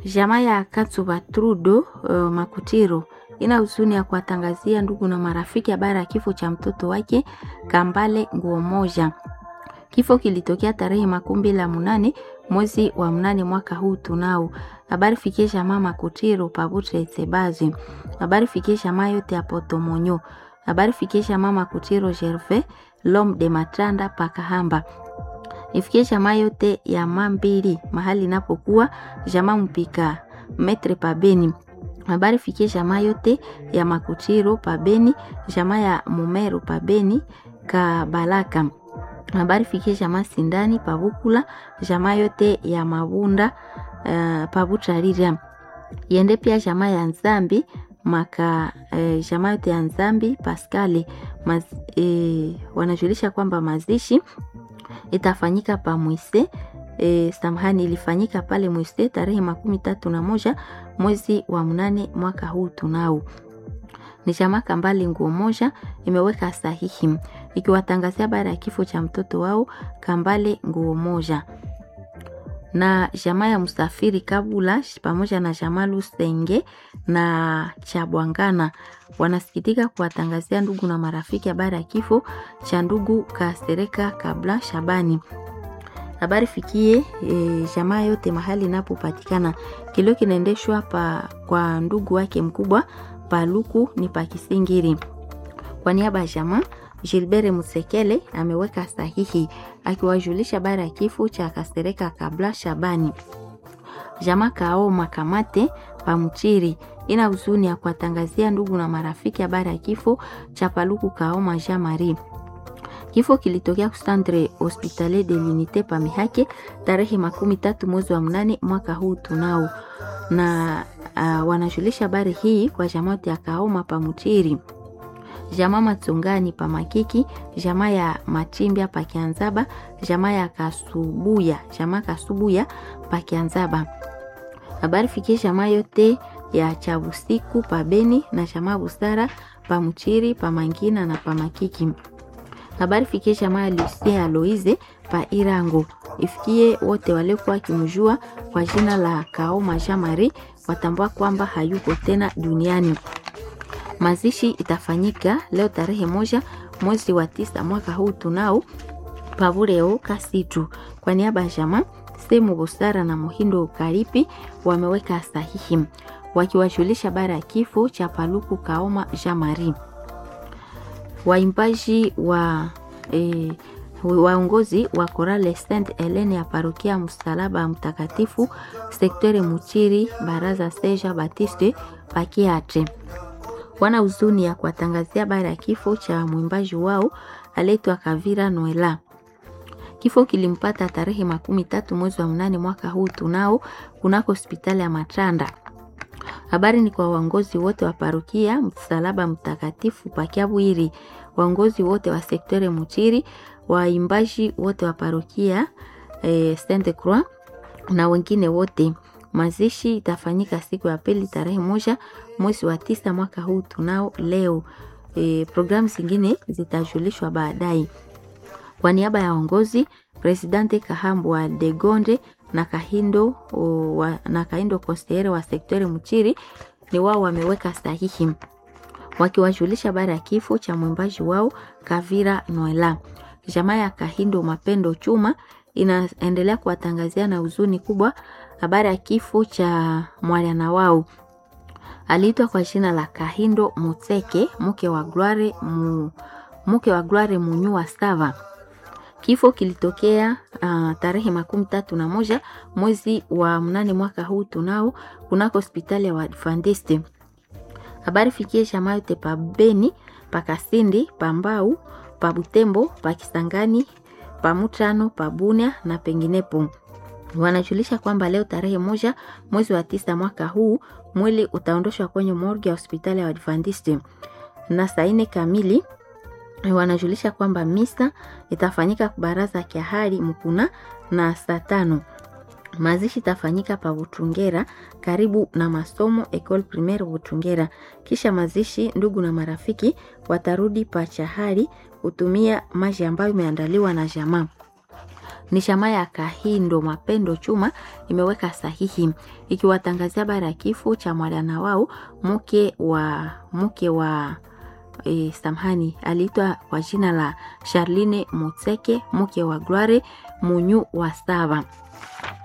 Jamaa ya Katsuba Trudo uh, Makutiro ina huzuni ya kuwatangazia ndugu na marafiki habari ya kifo cha mtoto wake Kambale Nguo Moja. Kifo kilitokea tarehe makumi mbili na munane mwezi wa mnane mwaka huu tunao. Habari fikie jamaa Makutiro Pabutre Tsebazi. Habari fikie jamaa yote ya Potomonyo. Habari fikie jamaa Makutiro Gervais Lom de Matranda Pakahamba ifikie jamaa yote ya Mambili mahali inapokuwa jamaa mpika metre pabeni. Habari fikie jamaa yote ya Makutiro pabeni, jamaa ya Mumeru pabeni Kabalaka. Habari fikie jamaa Sindani pabukula, jamaa yote ya Mabunda uh, pabutarira yende pia jamaa ya Nzambi maka eh, jamaa yote ya Nzambi Paskali maz, eh, wanajulisha kwamba mazishi itafanyika pa Mwise e, samahani, ilifanyika pale Mwise tarehe makumi tatu na moja mwezi wa mnane mwaka huu tunao. Ni jamaa Kambale Nguo Moja imeweka sahihi ikiwatangazia baada ya kifo cha mtoto wao Kambale Nguo Moja na jamaa ya Msafiri Kabula pamoja na jamaa Lusenge na Chabwangana wanasikitika kuwatangazia ndugu na marafiki habari ya kifo cha ndugu Kasereka Kabla Shabani. Habari fikie e, jamaa yote mahali inapopatikana. Kilio kinaendeshwa pa kwa ndugu wake mkubwa Paluku ni Pakisingiri. Kwa niaba ya jamaa Gilbert Musekele ameweka sahihi akiwajulisha habari ya kifo cha Kasereka Kabla Shabani. Jamaa Kao Makamate Pamchiri ina huzuni ya kuwatangazia ndugu na marafiki habari ya kifo cha Paluku Kaoma Jean Marie. Kifo kilitokea kustantre Hospitalier de l'Unite Pamihake tarehe makumi tatu mwezi wa mnane mwaka huu tunao, na uh, wanajulisha habari hii kwa jamaa ya Kaoma Pamchiri jamaa Matsungani pa Makiki, jamaa ya Machimbia pa Kianzaba, jamaa ya Kasubuya, jamaa Kasubuya pa Kianzaba. Habari fikie jamaa yote ya Chabusiku pa Beni na jamaa Busara pa Mchiri pa Mangina na pa Makiki. Habari fikie jamaa ya Lucia Aloize pa Irango. Ifikie wote waliokuwa wakimjua kwa jina la Kaoma Jean Marie watambua kwamba hayuko tena duniani. Mazishi itafanyika leo tarehe moja mwezi wa tisa mwaka huu tunao pavureo Kasitu. Kwa niaba ya jamaa Semu Busara na Muhindo Karipi wameweka sahihi wakiwajulisha bara ya kifo cha Paluku Kaoma Jean Marie. Waimbaji wa e, waongozi wa Korale Saint Helene ya parokia Msalaba Mtakatifu sektore Muchiri baraza Seja Batiste pakiatre wana huzuni ya kuwatangazia habari ya kifo cha mwimbaji wao aletwa Kavira Noela. Kifo kilimpata tarehe makumi tatu mwezi wa mnane mwaka huu tunao kunako hospitali ya Matranda. Habari ni kwa waongozi wote wa parokia Msalaba Mtakatifu Pakiabwiri, waongozi wote wa sektore Muchiri, waimbaji wote wa parokia eh, Sainte Croix na wengine wote. Mazishi itafanyika siku ya pili tarehe moja mwezi wa tisa mwaka huu tunao leo. E, programu zingine zitajulishwa baadaye. Kwa niaba ya uongozi Presidente Kahambwa de Gonde na Kahindo o, wa, na Kahindo Kostere wa sektore Mchiri ni wao wameweka sahihi wakiwajulisha habari ya kifo cha mwimbaji wao Kavira Noela. Jamaa ya Kahindo Mapendo Chuma inaendelea kuwatangazia na huzuni kubwa habari ya kifo cha mwana wao aliitwa kwa jina la Kahindo Mutseke, mke wa Gloire mu, mke wa Gloire Munyua Sava. Kifo kilitokea uh, tarehe makumi tatu na moja mwezi wa mnane mwaka huu tunao kunako hospitali ya Waadventiste. Habari fikie jamaa yote pa Beni, pa Kasindi, pa Mbau, pa Butembo, pa Kisangani, pa Mutano, pa Bunia na penginepo wanajulisha kwamba leo tarehe moja mwezi wa tisa mwaka huu mwili utaondoshwa kwenye morgue ya hospitali ya Adventist na saa nne kamili. Wanajulisha kwamba misa itafanyika baraza ya hali mkuna na saa tano mazishi itafanyika pa Butungera karibu na masomo Ecole Primaire Butungera. Kisha mazishi, ndugu na marafiki watarudi pa Chahari kutumia maji ambayo imeandaliwa na jamaa Ni shama ya Kahindo Mapendo Chuma imeweka sahihi ikiwatangazia habari ya kifo cha mwana wao mke wa mke wa e, samhani aliitwa kwa jina la Charline Mutseke mke wa Gloire Munyu wa Sava.